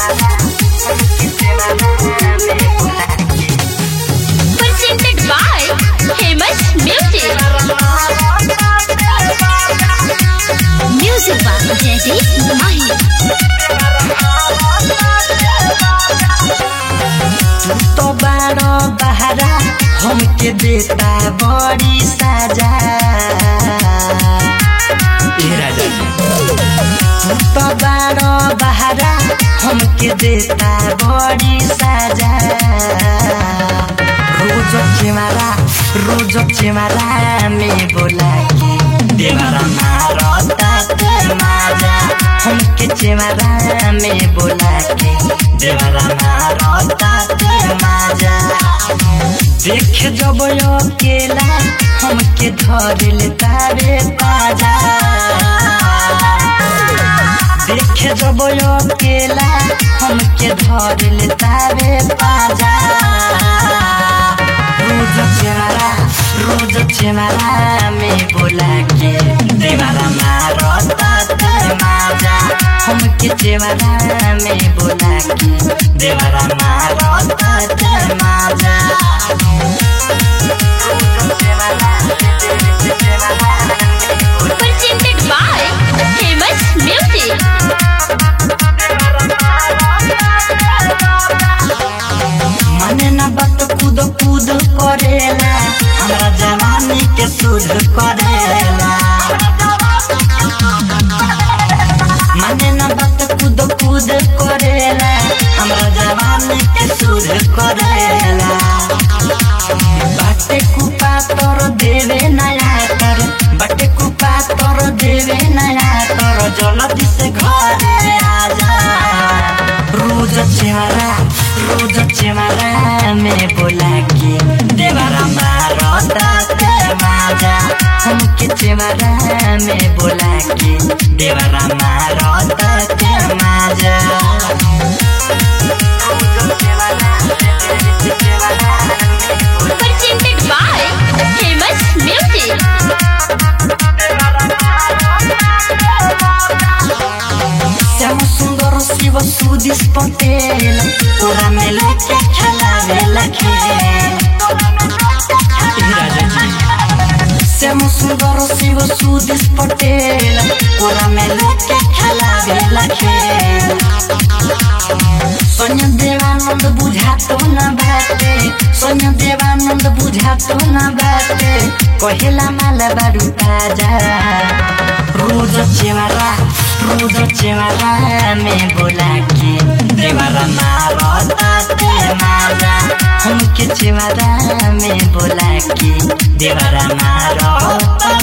Presented by Famous Music. Music by Jaideep Mahi. तो बारो बहरा हमके देता बड़ी सजा तो बारो बहरा हमके देता बड़ी सजा रोज चिमारा रोज चिमारा में बोला के देवरा मारता ते माजा हमके चिमारा में बोला के देवरा मारता ते माजा देख जब अकेला हमके धर लेता रे पाजा देख जब अकेला हमके धर लेता रे पाजा रोज चेहरा रोज चेहरा में बोला के देवारा मारता ते माजा हमके चेहरा में बोला के देवारा मारता ते माजा Presented by Famous Music. मने न बात कूद कूद करेला हमरा जवानी के सुध करेला मने न बात कूद कूद करेला हमरा जवानी के सुध करेला बाटे कुपा तोर देवे नया कर बाटे कुपा तोर देवे नया कर जल्दी से घरे आजा रोज चेहरा रोज चेहरा में बोला के देवरा मारता ते माजा हमके चेहरा में बोला के देवरा मारता ते माजा Presented by Famous Music. Shyam सुंदर शिव सुदिस पटेल तोरा में लेके खेलावे खेल श्याम सुंदर शिव सुदिस पटेल तोरा में लेके खेलावे खेल सोन्य देवानंद बुझातो न बाटे सोन्य देवानंद बुझातो न बाटे कहेला माल बारू ताजा रोज चेवारा रोज चेवारा में बोला के देवारा मारता ते मारा हमके चेवारा में बोला के देवारा मारता